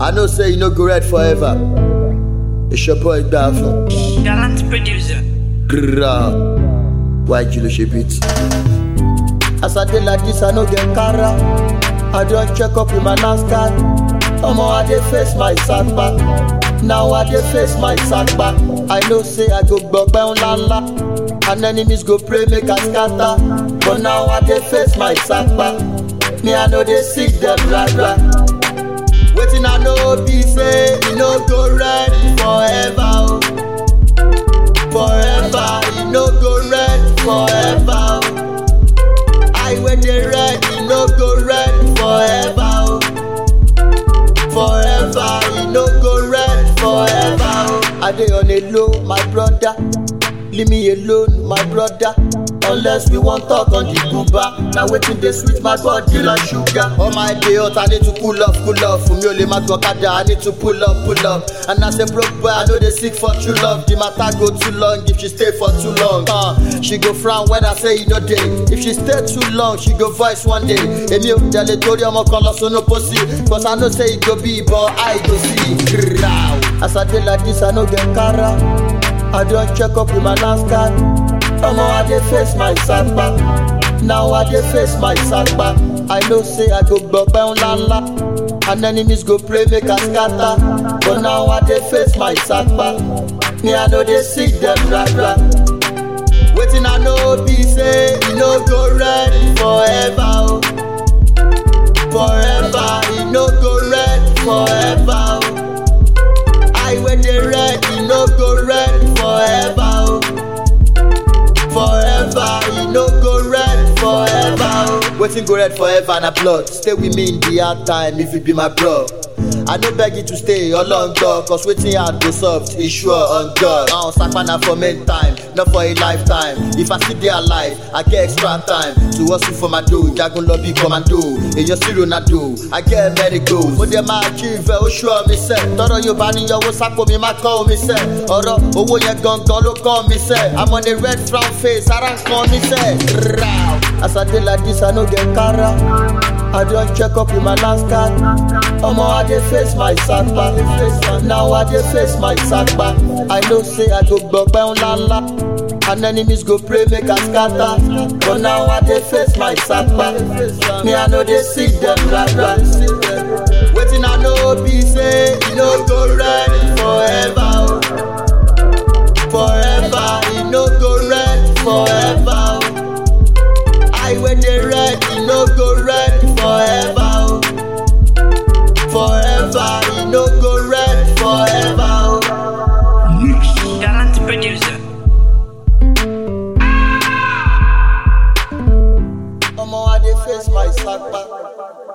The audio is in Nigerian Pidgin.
I know say you no go red forever. It's your boy Dafo. Gallant producer. Grrrra. Why you lose beat? As I dey like this, I no get cara. I don check up with my NASCAR. Omo, I dey face my setback. Now I dey face my setback. I know say I go gbọgbẹ́ ńláńlá. And enemies go pray make I scatter. But now I dey face my setback. Me, I no dey seek them blah blah. Wetin I know be say e no go red forever. Oh. Forever, e no go red forever. Oh. I wey dey red, e no go red forever. Oh. Forever, e no go red forever. Oh. I dey on a low, my brother. Leave me alone, my brother. Unless we wan talk on the Cuba. Na wetin dey sweet my body like sugar. All my day hot, I need to cool off, cool off. Fún mi ò lè má gbọ́ kádà, I need to pull up, pull up. And as a broke boy, I no dey seek for true love. The matter go too long if she stay for too long. Uh, she go frown when I say you no dey. If she stay too long, she go voice one day. Èmi ò tẹ̀lé torí ọmọ kan lọ sínú pósí. Cause I know say e go be but I go see. Grrrr. As I dey like this, I no get cara. I don check up with my NASCAR. Omo, I dey face my setback. Now I dey face my setback. I know say I go gbọgbẹ́ ńláńlá. And enemies go pray make I scatter. But now I dey face my setback. Me, I no dey seek them blah blah. Wetin I know be say e no go red forever. Oh. Forever, e no go red forever. Oh. I wey dey red, e no go red forever. Oh. Forever, e no go red forever. Oh. Wetin go red forever na blood. Stay with me in the hard time if you be my bro. I no beg you to stay along God, cause wetin hard go soft is sure on God. I don sapa na for main time, not for a lifetime. If I still dey alive, I get extra time to hustle for my dough. Jagun lọ bí commando, èyàn sí Ronaldo. I get many goals. Mo dẹ̀ máa achieve ẹ̀, ó ṣọ́ mi sẹ́. Tọ́rọ Yorùbá ní yọwọ́ sápò mi máa kọ́ omi sẹ́. Ọ̀rọ̀ owó yẹn gangan ló kọ́ mi sẹ́. I'm on a red frown face, ara ń kan mi sẹ́. Rau. As I dey like this, I no get cara. I don check up with my NASCAR. Omo, I dey face my setback. Now I dey face my setback. I know say I go gbọgbẹ́ ńláńlá. And enemies go pray make I scatter. But now I dey face my setback. Me, I no dey seek them blah blah. Wetin I know be say e no go red forever. Oh. Forever, e no go red forever. Oh. I wey dey red, e no go red forever. Oh. Forever, e no go red forever. Oh. Gallant producer. Omo, I dey face my setback.